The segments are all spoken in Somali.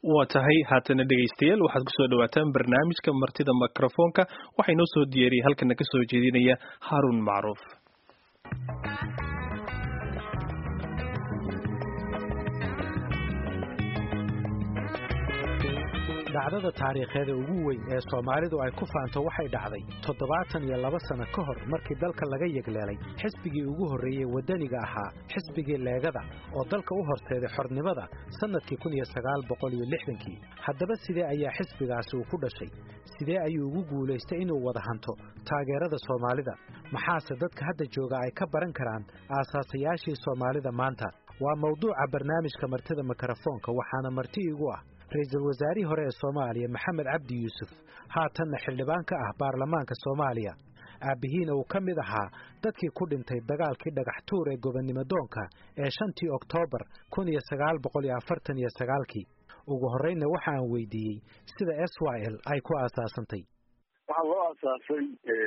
waa tahay haatana dhegaystayaal waxaad kusoo dhawaataan barnaamijka martida mikrofoonka waxaa inoo soo diyaariyay halkana ka soo jeedinaya haarun macruuf dhacdada taariikheeda ugu weyn ee soomaalidu ay ku faanto waxay dhacday toddobaatan iyo laba sano ka hor markii dalka laga yegleelay xisbigii ugu horreeyey waddaniga ahaa xisbigii leegada oo dalka u horseeday xornimada sannadkii kun iyo sagaal boqol iyo lixdankii haddaba sidee ayaa xisbigaasi uu ku dhashay sidee ayuu ugu guulaystay inuu wada hanto taageerada soomaalida maxaase dadka hadda jooga ay ka baran karaan aasaasayaashii soomaalida maanta waa mawduuca barnaamijka martida mikrofoonka waxaana marti igu ah ra-iisul wasaarihii hore ee soomaaliya maxamed cabdi yuusuf haatanna xildhibaan ka ah baarlamaanka soomaaliya aabbihiina uu ka mid ahaa dadkii ku dhintay dagaalkii dhagax tuur ee gobonnimo doonka ee shantii oktoobar kun iyo sagaal boqol iyo afartan iyo sagaalkii ugu horreynna waxa aan weydiiyey sida s y l ay ku aasaasantay waxaa loo aasaasay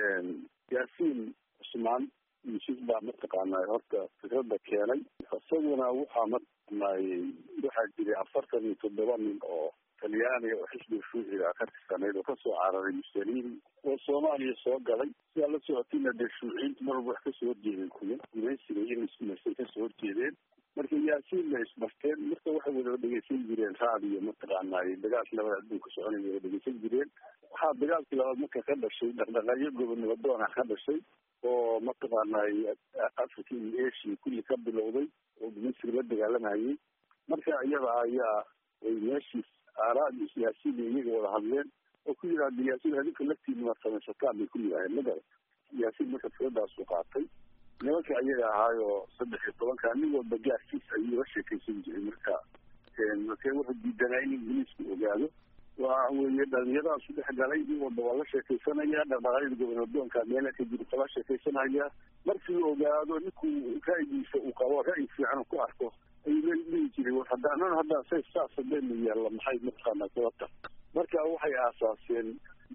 yaasiin cusmaan yuusuf baa mataqaanaa horta fikradda keenay isaguna waxaa mataqaanaaye waxaa jiray afartan iyo toddoba nin oo talyaaniga oo xisbiga shuuciga ka tirsanayd oo kasoo cararay mussolini oo soomaaliya soo galay sidaa la socotina dee shuuciyiintu mar walba wax kasoo horjeedeen kuya gumaysiga iyo ismarsay kasoo horjeedeen marka yaasiinna ismarteen marka waxay wada dhegeysan jireen raadiyo mataqaanaaye dagaalkii labada adduunka soconaya wada dhegeysan jireen waxaa dagaalkii labaad marka ka dhashay dhaqdhaqaaqyo gobonnimo doona ka dhashay oo mataqaanay africa iyo asia kulli ka bilowday oo gumaysiga la dagaalamayay marka iyada ayaa ay meeshiis aaraadi yaasiin iyaga wada hadleen oo ku yidhahda yaasiin adinka laftiina maad samaysataan bay ku yidhaaheen magala yaasiin marka firadaasu qaatay nimanka iyaga ahaayoo saddex iyo tobanka nin walba gaarkiis ayuu la sheekaysan jiray marka marka wuxuu diidanaa in ingiliisku ogaado waa weye dhalinyaradaas dhex galay nin walba waa la sheekaysanaya dhaqdhaqaayada gobonadoonka meela ka jiri kala sheekaysanaya markii uu ogaado ninkuu ra'yigiisa uu qabo ra'yi fiican ku arko ayuu dhihi jiray war haddaanan haddaan say saas hadeenu yeella maxay mataqaanaa sababta marka waxay aasaaseen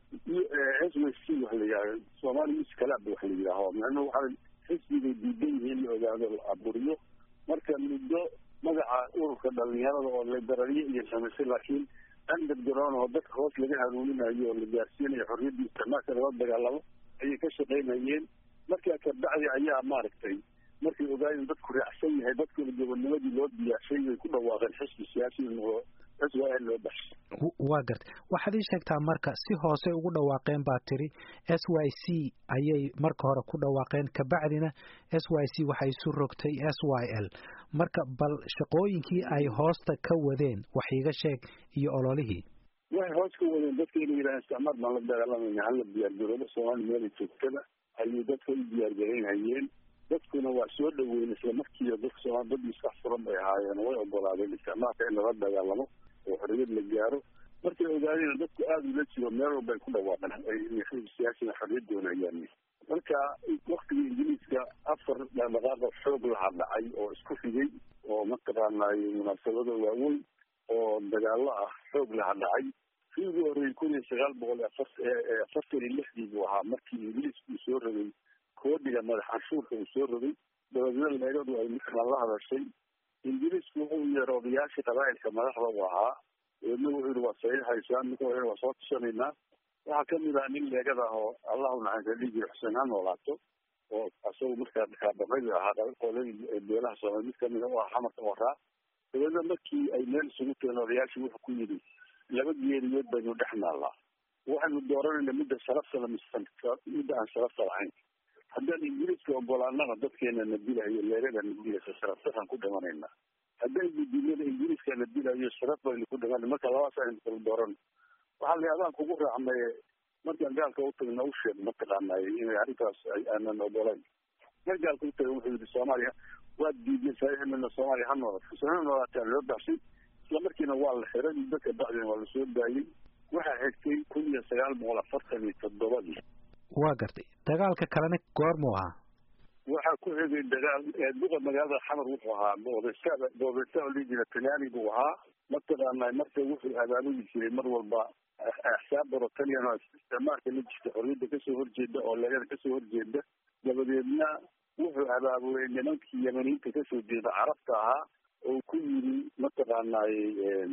s w c waxa la yidhaha somali mis kalaab waxa la yidhaaho macnuhu waxaa xisbigay diidan yihiin la ogaado la aburiyo marka muddo magaca ururka dhalinyarada oo liberaliye iyo samaysay laakiin underground oo dadka hoos laga hanuuninayo oo la gaarsiinayo xorriyaddii isticmaalka lala dagaalamo ayay ka shaqaynayeen markaa kabacdi ayaa maaragtay markay ogaayeen dadku raacsan yahay dadkuna gobonnimadii loo diyaashay way ku dhawaaqeen xisbi siyaasi oo s y l loo baxshay waa gartay waxaad ii sheegtaa marka si hoose ugu dhawaaqeen baa tiri s y c ayay marka hore ku dhawaaqeen kabacdina s y c waxay isu rogtay s y l marka bal shaqooyinkii ay hoosta ka wadeen wax iiga sheeg iyo ololihii waxay hoos ka wadeen dadka inay yidhahaan isticmaar baan la dagaalamayna hala diyaargaroobo soomaali meela joogtada ayay dadka u diyaargaraynhayeen dadkuna waa soo dhaweyn isla markiiba dadka soomaali dad miskax furan bay ahaayeen way ogolaadeen isticmaalka in lala dagaalamo oo xorriyad la gaaro markay ogaadeen dadku aada ula jiro meel walba ay ku dhawaaqeen siyaasina xorriyad doonayaan marka waktigii ingiliiska afar dhaqdhaqaaqa xoog laha dhacay oo isku xigay oo mataqaanay munaasabado waaweyn oo dagaalo ah xoog laha dhacay kii ugu horreeyey kun iyo sagaal boqol afartan iyo lixdii buu ahaa markii ingiliisku uu soo rogay koodhiga madax canshuurka uu soo rogay dabadeedna leegadu ay markaan la hadashay ingiliisku wuxuu yeero odayaashii qabaa'ilka madaxda u ahaa dabeedna wuxuu yihi waa saxiixaysaan ninka waa soo tushanaynaa waxaa kamid ah nin leegada ah oo allahu naxariista dhihi jira xuseen ha noolaato oo isagu markaa dhakaadhamayda ahaa qoladii beelaha soomaali mid kamida u ah xamarka waraa dabeedna markii ay meel isugu tageen odayaashii wuxuu ku yidhi laba geeriyood baynu dhex naallaa waxaynu dooranayna midda sharafta mise midda aan sharafta lahayn haddaan ingiriiska ogolaanana dadkeena na dilayo leegada na dilayso sharaftaraan ku dhimanaynaa haddaan gudiimada ingiriiska na dilayo sharaf baynu ku dhimana marka labaas aynu kala dooran waxaa la adaan kugu raacnaye markaan gaalka u tagna u sheeg mataqaanay inay arrintaas aanan ogolayn mar gaalka u taga wuxuu yidhi soomaaliya waad diiday saxiiximina soomaaliya ha noolaato ha noolaataa loo baxshay isla markiina waa la xiray dadka bacdina waa lasoo daayey waxaa xigtay kun iyo sagaal boqol afartan iyo toddobadii waa gartay dagaalka kalena goormuu ahaa waxaa ku xigay dagaal duqa magaalada xamar wuxuu ahaa boodesa boodesa oo liijira talyaani buu ahaa mataqaanaa marka wuxuu abaabuli jiray mar walba axsaab borotalian oo isticmaalka la jirta xorriyadda kasoo horjeeda oo leegada kasoo horjeeda dabadeedna wuxuu abaabulay nimankii yamaniinta kasoo jeeda carabta ahaa oo ku yiri mataqaanay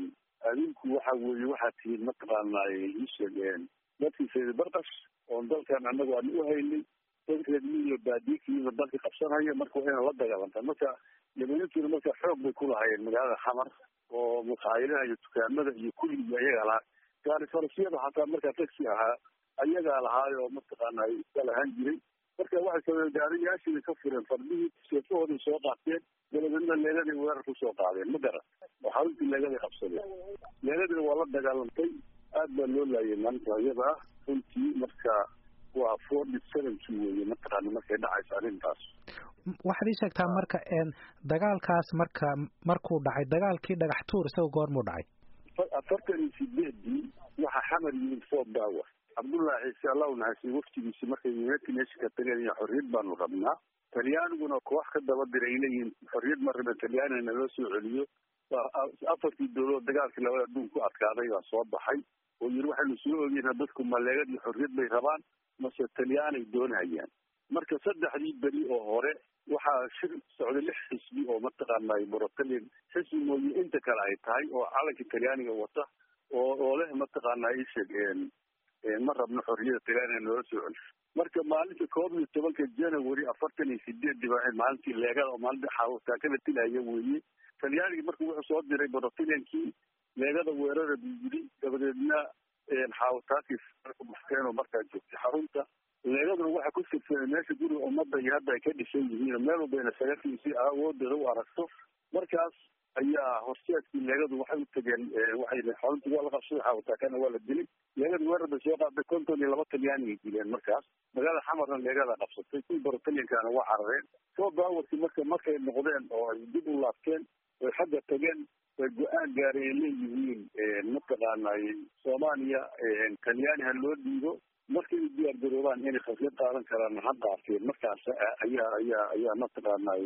adinku waxa weeye waxaad tihiin mataqaanaa isheegeen dadkii sayid barkash oon dalkan annagu aan u haynay dadkeedmi iyo baadiikiiba dalka qabsanaya marka waa inaan la dagaalantaa marka yamaniintuna marka xoog bay ku lahayeen magaalada xamar oo maqaayadaha iyo dukaamada iyo kulliga ayagaa lahaa gaari farasyada xataa markaa taxi ahaa ayagaa lahaay oo mataqaana iska lahaan jiray marka waxay sameen gaariyaashii ka fureen fardihii seefahooday soo qaateen dabadeedna leegaday weerar kusoo qaadeen ma garan oo xaruntii leegaday qabsadeen leegadina waa la dagaalantay aad baa loo laayay maalinta iyada ah runtii marka waa forty seventy weeye mataqaana markay dhacayso arrintaas waxaad ii sheegtaa marka dagaalkaas marka markuu dhacay dagaalkii dhagax tuur isaga goormuu dhacay afartan iyo sideedii waxaa xamar yimid fort dower cabdullahi ciise allah u nahasiy waftigiisi markay united nationka tageen iyo xorriyad baanu rabnaa talyaaniguna koox ka daba diray ay leeyihiin xorriyad ma raben talyaanina loo soo celiyo afartii dowladood dagaalkii labada adduun ku adkaaday baa soo baxay oo yiri waxaynu soo ogeyna dadku maleegad iyo xorriyad bay rabaan mase talyaanay doonayaan marka saddexdii beri oo hore waxaa shir socday lix xisbi oo mataqaanay borotalian xisbi mooye inta kale ay tahay oo calankii talyaaniga wata oo oo leh mataqaana isheeg ma rabno xorriyada talyaaniga noola soo celsho marka maalinta koob iyo tobanka january afartan iyo sideedii baa maalintii leegada oo maalinta xaawataakada tilaya weeye talyaanigii marka wuxuu soo diray borotaliankii leegada weerara buu yiri dabadeedna xaawataakii baxkeen oo markaa joogtay xarunta leegaduna waxaa ku sirsanay meesha guriga ummadda iyo hadda ay ka dhisan yihiin meel walbayna sagatii si awoodooda u aragto markaas ayaa horseedkii leegadu waxay u tageen waxay xaruntii waa la qabsaday xaawataakana waa la dilay leegada weerar bay soo qaaday konton iyo laba talyaanigay dileen markaas magaalada xamarna leegada qabsatay kuwii borotaliankana waa carareen soo baawarkii marka markay noqdeen oo ay dib u laabteen way xagga tageen way go-aan gaaray ay leeyihiin mataqaanay soomaaliya talyaani ha loo dhiibo markay u diyaar garoobaan inay khasiyad qaadan karaan ha qaateen markaas ayaa ayaa ayaa mataqaanay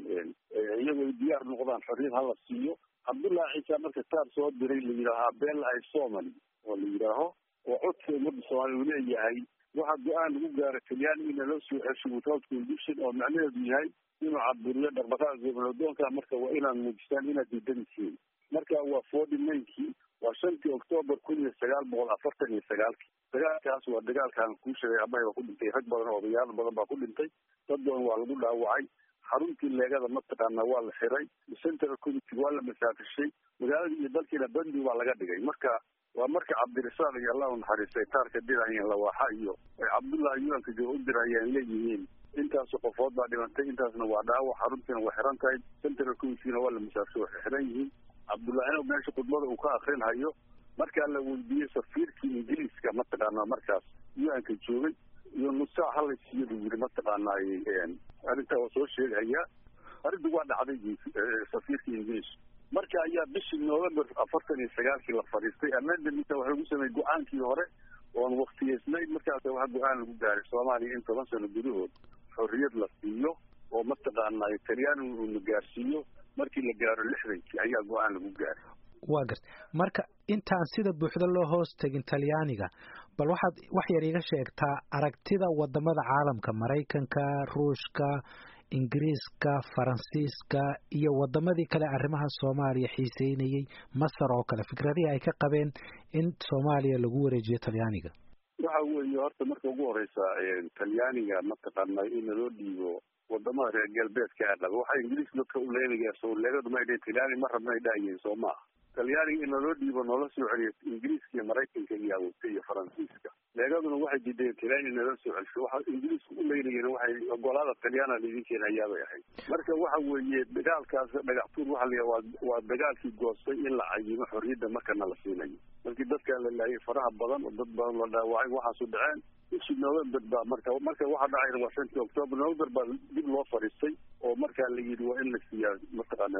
iyagoo diyaar noqdaan xorriyad hala siiyo cabdullahi ciisa marka taar soo diray la yidhaahaa bella i somali oo la yidhaaho oo codka ummadda soomaaliya uu leeyahay waxaa go-aan lagu gaara talyaani ina loo soo cesho without condition oo macnaheedu yahay inuu caburiyo dhaqdhaqaaqa goboloodoonka marka waa inaad muujistaan inaad diidanisiin marka waa forty ninkii waa shantii octoobar kun iyo sagaal boqol afartan iyo sagaalkii dagaalkaas waa dagaalkaan kuu sheegay abahay baa ku dhintay rag badan oo odayaal badan baa ku dhintay dad badan waa lagu dhaawacay xaruntii leegada mataqaana waa la xiray central committee waa la masaafishay magaaladii iyo dalkiina bandi baa laga dhigay marka waa marka cabdirasaaq iyo allah u naxariistay taarka dirayeen lawaaxa iyo ay cabdullahi yuanka jo u dirayeen leeyihiin intaasu qofood baa dhimantay intaasna waa dhaawac xaruntiina waa xiran tahay central committeena waa la masaafishay waxay xiran yihiin cabdullahina meesha khudbada uu ka akrinhayo markaa la weydiiyey safiirkii ingiriiska mataqaana markaas yuanka joogay iyo nusaac halaysiiya buu yiri mataqaanay arrintaa waa soo sheegaya arrintu waa dhacday safiirkii ingiriiska marka ayaa bishii november afartan iyo sagaalkii la fadhiistay amendamenta waxay ugu sameeyey go-aankii hore oon waktiyeysnayn markaas waxa go-aan lagu gaaray soomaaliya in toban sano gudahood xorriyad la siiyo oo mataqaanay talyaanigu uuna gaarsiiyo markii la gaaro lixdankii ayaa go-aan lagu gaaray waa garta marka intaan sida buuxda loo hoos tegin talyaaniga bal waxaad wax yar iga sheegtaa aragtida wadamada caalamka maraykanka ruushka ingiriiska faransiiska iyo wadamadii kale arrimaha soomaaliya xiiseynayey masar oo kale fikradihii ay ka qabeen in soomaaliya lagu wareejiyo talyaaniga waxa weeye horta marka ugu horeysa talyaaniga mataqaana in loo dhiibo wadamada reer galbeedka a qaba waxaa ingiriis dadka u leegayaa soo leegadu ma dhe talyaani ma rabna ay dhahayeen soo maaha talyaaniga in loola dhiibo noola soo celiyo ingiriiska iyo maraykanka iyo awogta iyo faransiiska leegaduna waxay diideen talyaani nala soo celsho waxa ingiriisku u leynayeen waxay ogolaada talyaana laidin keena ayaabay ahayd marka waxa weeye dagaalkaas dhagaxtuur waxa la waa waa dagaalkii goostay in la cayimo xorriyadda markana la siinayo markii dadkaa la laayay faraha badan oo dad badan la dhaawacay waxaasu dhaceen bishii november baa marka marka waxa dhacayna waa shantii october november baa dib loo fadhiistay oo markaa la yidhi waa in la siiyaa mataqaana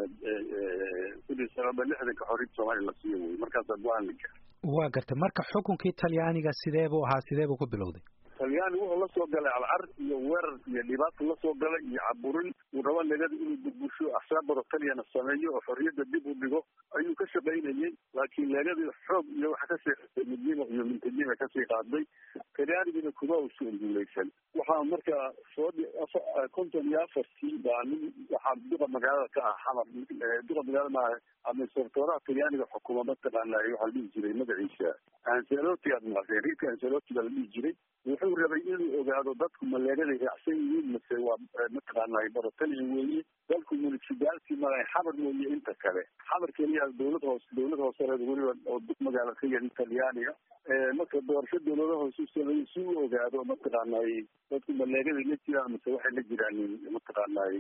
kun iyo sagaal lixdanka xorriyadda soomaaliya la siiyo wey markaasaa go-aan la gaaray waa gartay marka xukunkii talyaaniga sidee buu ahaa sidee buu ku bilowday talyaani wuxuu la soo galay alcar iyo weerar iyo dhibaato la soo galay iyo caburin uu rabo legada inuu burbusho axsaabaro taliyana sameeyo oo xorriyadda dib u dhigo ayuu ka shaqaynayey laakiin leegadii xoog iyo waxa kasii qaaday midnimo iyo mintanima kasii qaaday talyaanigina kuma usuun guulaysan waxaa markaa soo konton iyo afartii baa nin waxaa duqa magaalada ka ah xamar duqa magaalada maaha administratoraha talyaaniga xukuma mataqaana waxaa la dhihi jiray magaciisa anceloti aad maqasheen riidka anceloti baa la dhihi jiray wuxuu rabay inuu ogaado dadku maleegaday raacsan yihiin mase waa mataqaana barotalya weeye dalku municipality malaha xamar mooye inta kale xamar keliya dawlad hoose dawlad hoosereed weliba oo dug magaala ka yari talyaaniga marka doorasho dawlada hoose u sameeyey si uu ogaado mataqaanay dadku maleegaday la jiraan mase waxay la jiraanin mataqaanay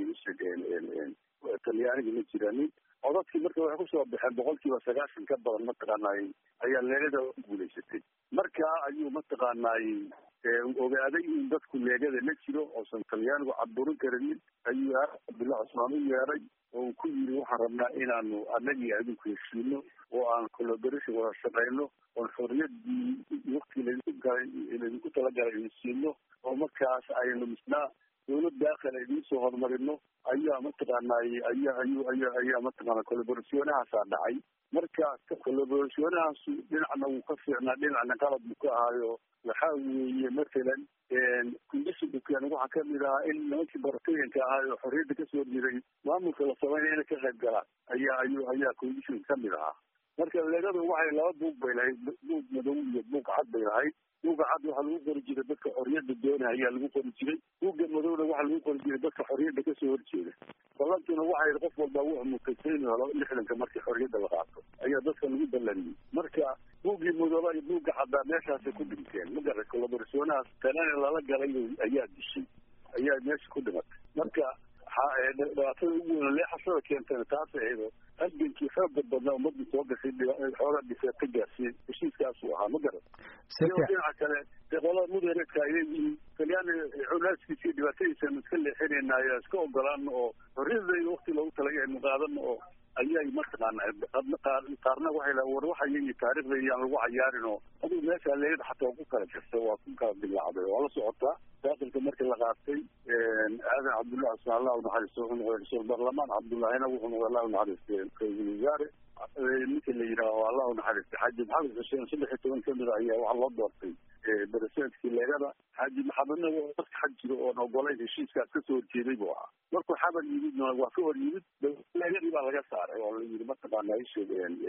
talyaaniga la jiraanin codadkii marka waxay kusoo baxeen boqolkiiba sagaashan ka badan mataqaanay ayaa leegada guulaysatay marka ayuu mataqaanay ogaaday in dadku leegada la jiro oosan talyaanigu caburin karinin ayuu cabdullah cusmaan u yeeray oo uu ku yiri waxaan rabnaa inaanu anagii adinku heshiino oo aan collaboration wada shaqeyno oon xorriyadii wakti laydinku galay laydinku talagalay idin siino oo markaas aynu misnaa dawlad daakil idiin soo horumarino ayaa mataqaanay ayaa ayu aya ayaa mataqaana collaborationahaasaa dhacay marka collaborationahaasu dhinacna wuu ka fiicnaa dhinacna qalab buu ka ahaayo waxaa weeye mathalan conditionkan waxaa kamid ahaa in nimankii baratooyinka ahaa oo xorriyadda kasoo horjeeday maamulka la sameynaya inay ka qayb galaan ayaa ayu ayaa condition kamid ahaa marka leegadu waxay laba buug bay lahayd buug madow iyo buug cad bay lahayd buugga cad waxaa lagu qori jiray dadka xorriyadda doonaya ayaa lagu qori jiray buugga madowna waxaa lagu qori jiray dadka xorriyadda kasoo horjeeda ballantiina waxay qof walba wuxuu mutaysa inuu helo lixdanka markii xorriyadda la qaato ayaa dadka lagu ballaniyey marka buuggii madooba iyo buugga caddaa meeshaasay ku dhinteen magara collaborationahaas tanana lala galay ayaa dishay ayaa meesha ku dhimatay marka dhibaatada ugu weyn leexashada keentana taas ahayd halgankii xooga badnaa ummadii soo gashay xoogaa dhiseed ka gaarsiiyey heshiiskaasuu ahaa ma garan iyo dhinaca kale dee qolada mudareedka ayay yihiin talyaani culaaskiisa iyo dhibaatadiisanu iska leexinayna ayaa iska ogolaan oo xorriyadayda wakti loogu talagay aynu qaadano oo ayay mataqaana qaarna waxay la war waxaya iyo taariikhda iyaan lagu cayaarin oo adigu meesha leegada xataa ku kala jirta waa ku kala dilaacday waa la socotaa daakilka markii la qaatay aadan cabdullahi cusmaan allah unaxariisto wuxuu noqday ra-iisul baarlamaan cabdullahina wuxuu noqday allah unaxariistay ra-iisul wasaare ninka la yidhaaho allah unaxariistay xaaji maxamed xuseen saddex iyo toban kamid a ayaa waxaa loo doortay beresentkii leegada xaaji maxamedna dadka xag jiro oon ogolayn heshiiskaas kasoo horjeeday buu ahaa markuu xaban yimidna waa ka hor yimid leegadii baa laga saaray oo la yidhi mataqaana isheeg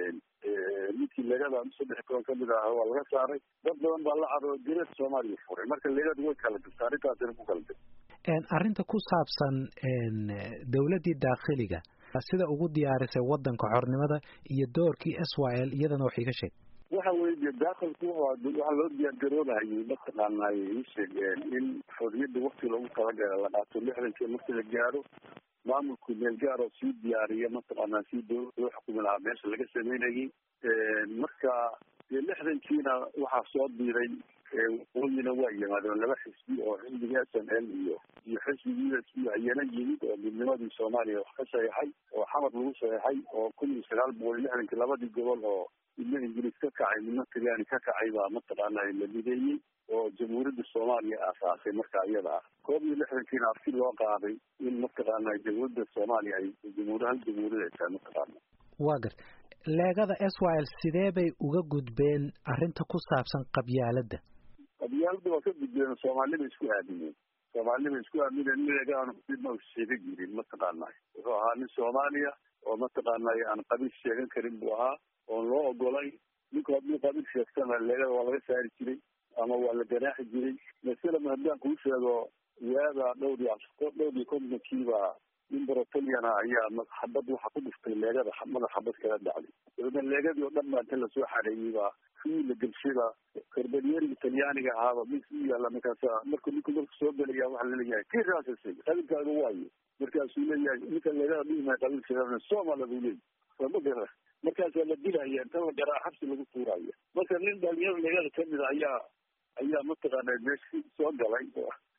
ninkii leegada saddex iyo toban kamid ah waa laga saaray dad badan baa la caro direed soomaaliya furay marka leegadu way kala jirta arrintaasina ku kala jirta arrinta ku saabsan dawladdii daakhiliga sida ugu diyaarisay waddanka xornimada iyo doorkii s y l iyadana wax iga sheeg waxa weye de daakilku waxaa loo diyaargaroobahayay mataqaanay isheeg in xorriyadda wakti loogu talagala la qaato lixdankii marki la gaaro maamulku meel gaar oo sii diyaariya mataqaana sii dawlad loo xukumi lahaa meesha laga sameynayay marka dee lixdankiina waxaa soo diiray waqooyina waa yimaadeen laba xisbi oo xisbiga s n l iyo iyo xisbigii u s b ayana yimid oo midnimadii soomaaliya wax ka saxeixay oo xamar lagu saxeixay oo kun iyo sagaal boqol iyo lixdankii labadii gobol oo midna ingiriis ka kacay midna talyaani ka kacay baa mataqaana la mideeyey oo jamhuuriyadda soomaaliya aasaasay marka iyada ah koob iyo lixdankiina arki loo qaaday in mataqaana jamhuuriyadda soomaaliya ay jamhuur hal jamhuuriyad ay tahay mataqaana waa garta leegada s y l sidee bay uga gudbeen arrinta ku saabsan qabyaaladda qabyaaladda waa ka gudbeen soomaalida isku aamineen soomaalida isku aamineen leegaanu dibma sheega jirin mataqaana wuxuu ahaa nin soomaaliya oo mataqaana aan qabiil sheegan karin buu ahaa oon loo ogolay ninku hadduu qabiil sheegtana leegada waa laga saari jiray ama waa la ganaaxi jiray masalan haddaan kuu sheego waada dhowr iyo dhowr iyo kontonkiiba nin barotaliana ayaa xabad waxa ku dhiftay leegada madax xabad kala dhacday dabeedna leegadii oo dhan baa inta lasoo xareeyey baa kii la gelshayba karbanyeeriga talyaaniga ahaaba mis u yaalla markaasa marku ninku marku soo gelaya waxaa laleeyahay kii raasasay qabiilkaaga waayo markaasuu leeyahay ninka leegada dhihimay qabiilkeeda somala buu leeyahy sama gara markaasaa la dilaya inta la garaa xabsi lagu tuuraya marka nin dhalinyaro leegada kamid a ayaa ayaa mataqaana meeshi soo galay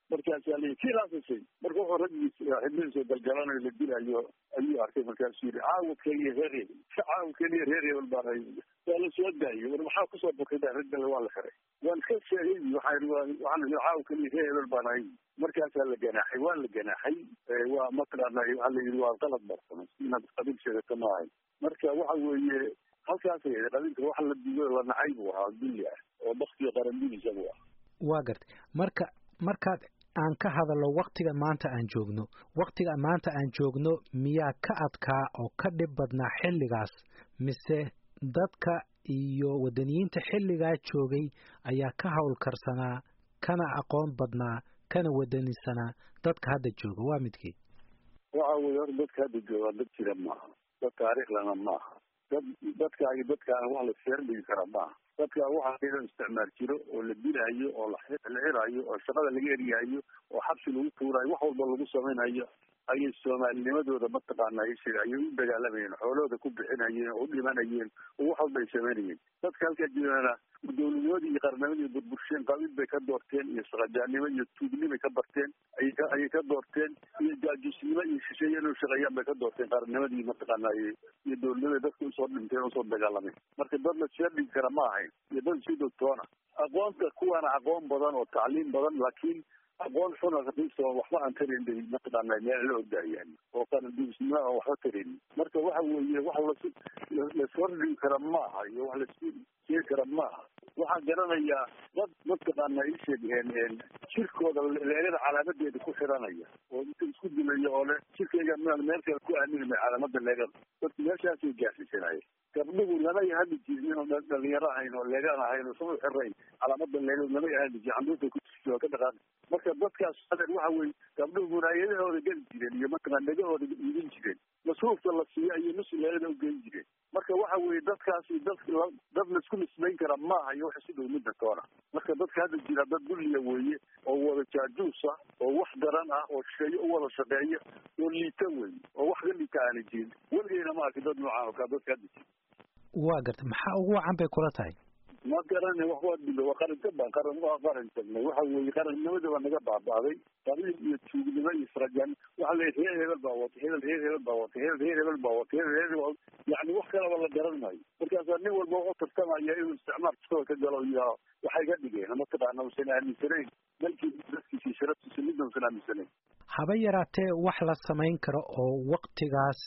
markaasaa lii kii laasasay marka wuxuu raggiis xibnihiisa galgalanayo la dilayo ayuu arkay markaasuu yidhi caawa keliya reer hebel caawa keliya reer hebel baan hay waa la soo daayay war maxaa kusoo bukida raggale waa la xiray waan ka sheegay waxaan waxaan caawa keliya reer hebel baan hay markaasaa la ganaaxay waa la ganaaxay waa mataqaana waxaa la yidhi waa qalad barsamay inaad qabiil sheegato ma ahay marka waxa weeye halkaasay ahayd qabiilka wax la digo la nacay buu ahaa dulli ah oo baktiga qarandidiisa buu ah waa gartay marka markaad aan ka hadalno waktiga maanta aan joogno waktiga maanta aan joogno miyaa ka adkaa oo ka dhib badnaa xilligaas mise dadka iyo wadaniyiinta xilligaa joogay ayaa ka howlkarsanaa kana aqoon badnaa kana wadanisanaa dadka hadda jooga waa midkii waxa weye hor dadka hadda jooga dad jira maaha dad taariikhlana maaha dad dadkaagi dadkaana wax la seerdhigi kara maaha dadka waxaa iyadoo isticmaal jiro oo la dilaayo oo la xirayo oo shaqada laga eryahayo oo xabsi lagu tuurayo wax walba lagu samaynayo ayay soomaalinimadooda mataqaana aysheg ayay u dagaalamayeen xoolahooda ku bixinayeen oo u dhimanayeen oo wax walba ay samaynayeen dadka halkaa jirana dowladnimadii iyo qarnimadii burbursheen qabiil bay ka doorteen iyo saqajaannimo iyo tuugnimay ka barteen ayay ka ayay ka doorteen iyo jaajuusnimo iyo shisheeye inuu shaqeeyaan bay ka doorteen qarnimadii mataqaana iyo dowladnimaday dadka usoo dhinteen usoo dagaalameen marka dad la seerdhigi kara ma ahayn iyo dad si dogtoona aqoonta kuwaana aqoon badan oo tacliim badan laakiin aqoon xuna raqiisa waxba aan tarayn bay mataqaana meel la ogdaayaan oo qarandiisnimo aan waxba tarayn marka waxa weeye wax las lasordhigi kara ma aha iyo wax lasku sheegi kara ma aha waxaan garanayaa dad mataqaana ii sheegeen jirkooda leelada calaamadeeda ku xiranaya oo inta isku dilaya oo le jirkayga miaan meel kale ku aamini may calaamada leegada dadku meeshaasay gaarsiisanaya gabdhuhu lamay hadli jirin oo dhalinyaro ahayn oo leegaan ahayn oo sama xirayn calaamada leegada lamay hadli jirin canduurta ku jirta waa ka dhaqaaq marka dadkaas adeer waxa weye gabdhuhu munaayadahooda geli jireen iyo mataqaan dhegahooda iibin jireen masruufta la siiyo ayay nus leelada u geyn jireen marka waxa weeye dadkaasi dad dad laisku nisbayn kara maaha iyo waxa si dhow midda toona marka dadka hadda jira dad dulliya weeye oo wada jaajuus ah oo wax daran ah oo shisheeye u wada shaqeeya oo liita weeye oo wax ka liita aana jirin weligeyna ma arki dad noocaan oo kaa dadka hadda jira waa gartay maxaa ugu wacan bay kula tahay ma garana wax waa dilo waa qarinta baan qaran waa qaran tagnay waxa weeye qarannimada baa naga baaba'day qabiil iyo tuugnimo iyo israjan waxa la reer hebel baa watay hebel reer hebel baa watay hebel reer hebel baa watay hebel reer hebel yani wax kalaba la garan maayo markaasaa nin walba u tartamaya inuu isticmaal kastoo ka galo iyo waxay ka dhigeen mataqaana usan aaminsanayn dalkii dadkiisi sharaftiisa midna usan aaminsanayn haba yaraatee wax la samayn karo oo waktigaas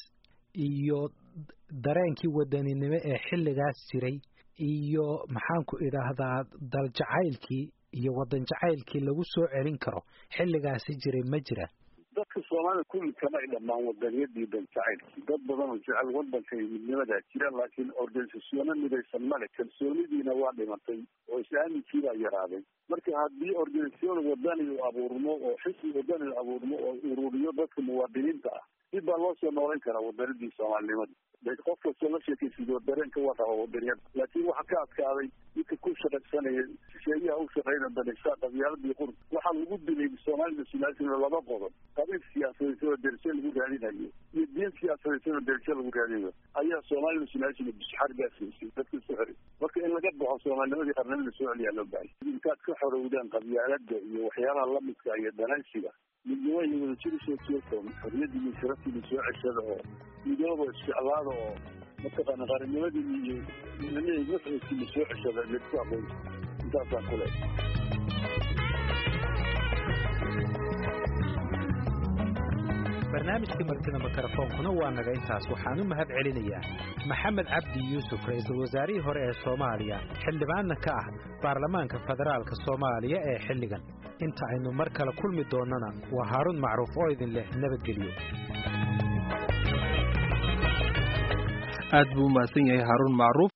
iyo dareenkii wadaninimo ee xilligaas jiray iyo maxaanku idhaahdaa daljacaylkii iyo wadan jacaylkii lagu soo celin karo xilligaasi jiray ma jira dadka soomaalida kulli kama ay dhammaan wadaniyadii dan jacaylkii dad badan oo jecel wadanka iyo midnimadaa jira laakiin organisasyono midaysan male kalsoonidiina waa dhimatay oo is-aaminkii baa yaraaday marka haddii organisasyon wadani u abuurmo oo xisbi wadani u abuurmo oo ururiyo dadka muwaadiniinta ah dib baa loo soo noolayn karaa wadanidii soomaalinimada qof kastoo la sheekaysido dareenka waa raba wadaniyada laakiin waxa ka adkaaday midka ku shaqaysanaya shisheeyaha u shaqeyna danaysa qabyaaladii qur waxaa lagu dilay soomaalida sinaasina laba qodob qabiil siyaasadaysan oo derse lagu raadinayo iyo diin siyaasadaysan oo derse lagu raadinayo ayaa soomaalida sinaasina bishxargaasiisay dadka isu xiray marka in laga baxo soomaalinimadii qarnimada soo celiyaa loo baahay intaad ka xorowdaan qabyaalada iyo waxyaabaha lamidka iyo danaysiga midnimo iyo wadajir usoo jeeto xorriyadii iyo sharaftiina soo ceshada oo midooba isjeclaada oo mataqaana qarannimadii iyo midnimihii nafciisiina soo ceshada laisku aqoonsi intaasaan ku leehay barnaamijkii martida mikrofoonkuna waa naga intaas waxaan u mahad celinayaa maxamed cabdi yuusuf ra-iisul wasaarihii hore ee soomaaliya xildhibaanna ka ah baarlamaanka federaalka soomaaliya ee xilligan inta aynu mar kale kulmi doonnana waa haaruun macruuf oo idin leh nabadgelyo aad buu u mahadsan yahay haaruun macruuf